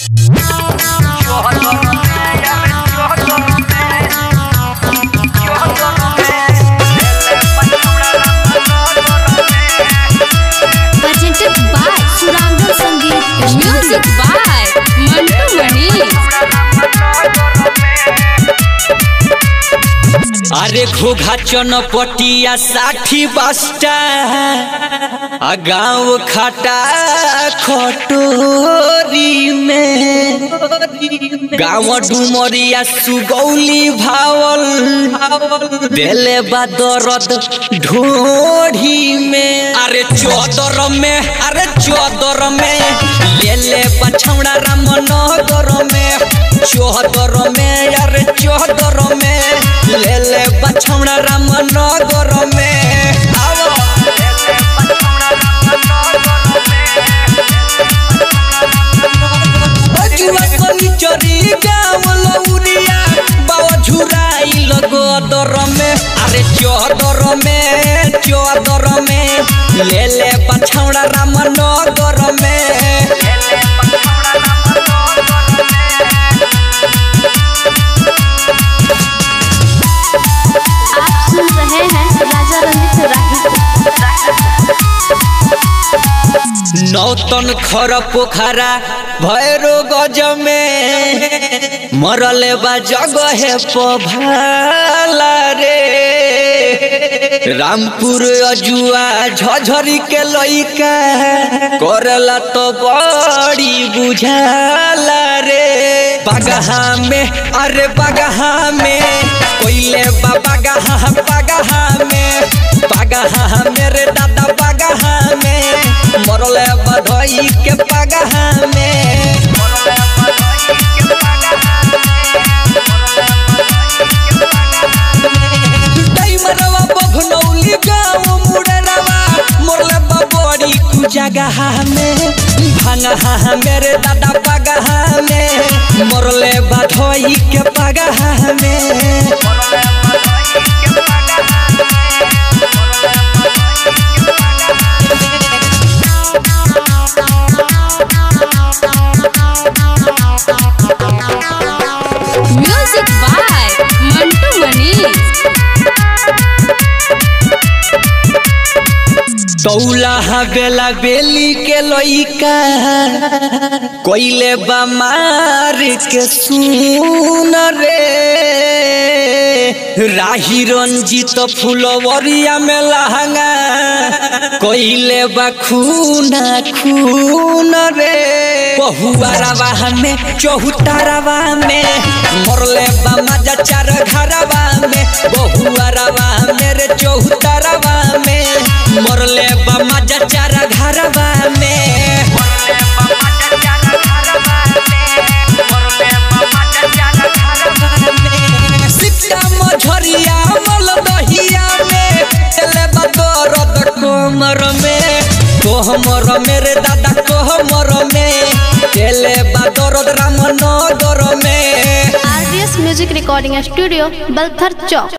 presented by Surangam Sangeet. Music by Mantu Manish. अरे घोघा चनपटिया साठी बास्टा आ गाँव खटा खटोरी में गाँव डुमरिया सुगौली भावल देले बा दरद ढोढ़ी में अरे चौदर में अरे चौदर में ले ले पछौड़ा रामनगर में चौदर में अरे चौदर में ले ले पछौड़ा रामनगर में आवो बजुआ सनिचरी गाँव लौरिया बाबा झुराई लगो दर में अरे चौदर में चौदर में ले ले पछौड़ा रामनगर में आप सुन रहे हैं राजा रंजित राही नौतन खर पोखरा भैरो गज में मरले बा जगह पभाला रे रामपुर अजुआ झझरी के लइका करला तो बड़ी बुझाला रे बगहा में अरे बगहा में कोइले बा बगहा बगहा में बगहा मेरे दादा बगहा में मरले बधई के पगहा में दैमरवा बभनौली गाँव मुड़रवा मरले बबड़ी कु जगह में भंगहा मेरे दादा पगहा में मरले बधई के पगहा में Music by Mantu Manish. तौला बेला बेली के लइका कोइले बमार के सुन रे राही रंजित फुलवरिया में लहंगा कोइले बा खूना खून रे बहुआरवा में चौतारवा में मरले बा मजा चार घरवा में बहुआरवा मेरे चौतारवा में मरले बा मजा चार घरवा में सिक्का मझरिया मल दहिया में एले बा दर्द कोमर में कोहमर मेरे दादा कोहमर में एले बा दर्द रामनगर में RDS music recording studio Balthar चौक